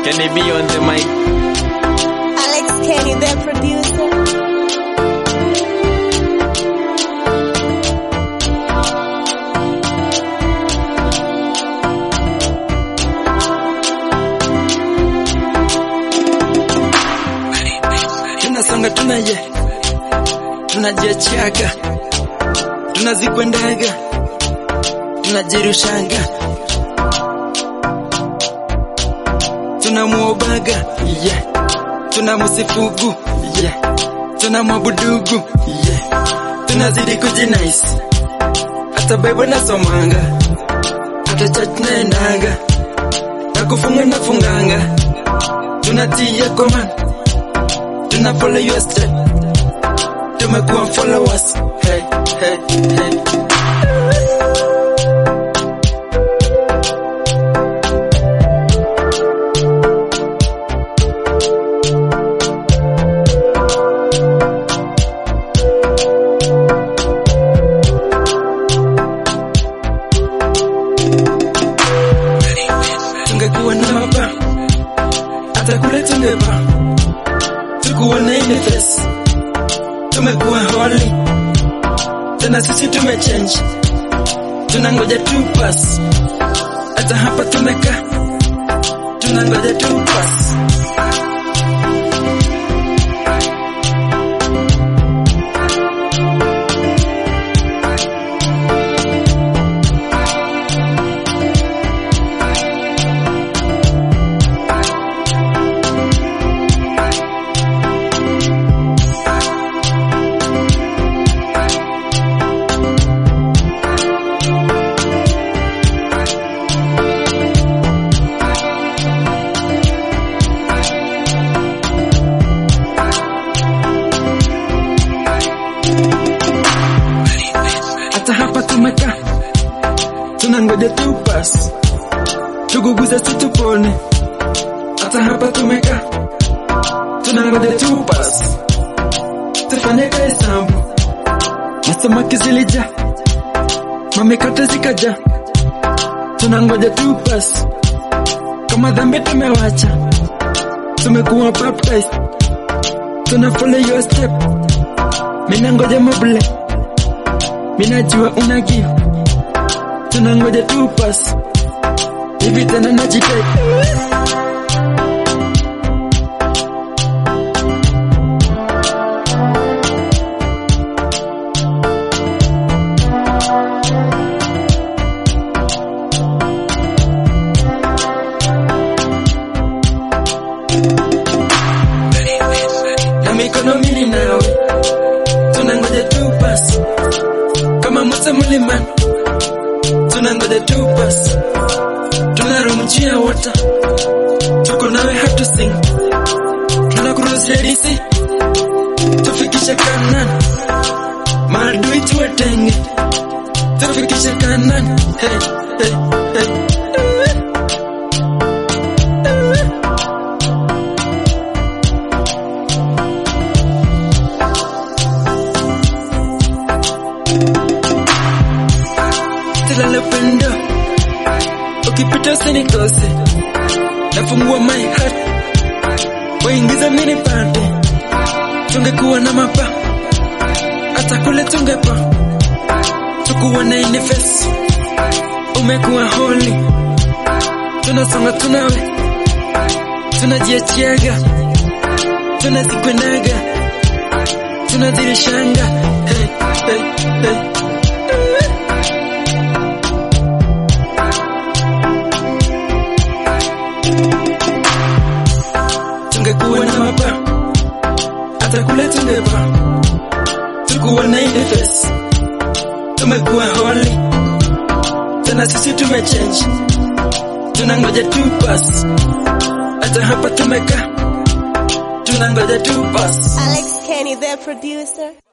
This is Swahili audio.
Can he be on the mic? Alex Kenny, the producer. tunasonga tunaje tunajiachaga tunazikwendaga tunajirushanga tunamwobaga yeah. tunamsifugu yeah. tunamwabudugu yeah. tunazidi kujinaisi hata bible nasomanga hata church naendanga na kufunga nafunganga tunatia command tuna follow your step tumekuwa followers hey, hey, hey. tungekuwa na mapa hata kule tungepa tukuwa na ile face tumekuwa holy tena sisi tumechange tunangoja tu pass hata hapa tumekaa tunangoja tu pass hata hapa tumekaa tunangoja tu pass tuguguze situpone hata hapa tumekaa tunangoja tu pass tufanye kahesabu masamaki zilija mamikate zikaja tunangoja tu pass kama dhambi tumewacha tumekuwa baptized tuna follow your step minangoja mable minajua una give tunangoja tu pass hivi tena najitek na mikono mili nawe tunangoja tu pass kama Musa mlimani tunangoja tu pass tunarumjia wota tuko nawe hatu sing tunakuruzia disi tufikishe kanan maadui tuwatenge tufikishe kanan hey, hey, hey. tilale pendo ukipita usinikose nafungua my heart waingiza mini pande tungekuwa na mapa hata kule tungepa tukuwa na ini face umekuwa holy tunasonga tunawe tunajiachiaga tunazikwendaga tunazirishanga hey, hey, hey. tungekuwa na mapa hata kule tungepa tukuwa na ile face tumekuwa holy tena sisi tumechange tunangoja tu pass hata hapa tumekaa tunangoja tu pass Alex Kenny, the producer.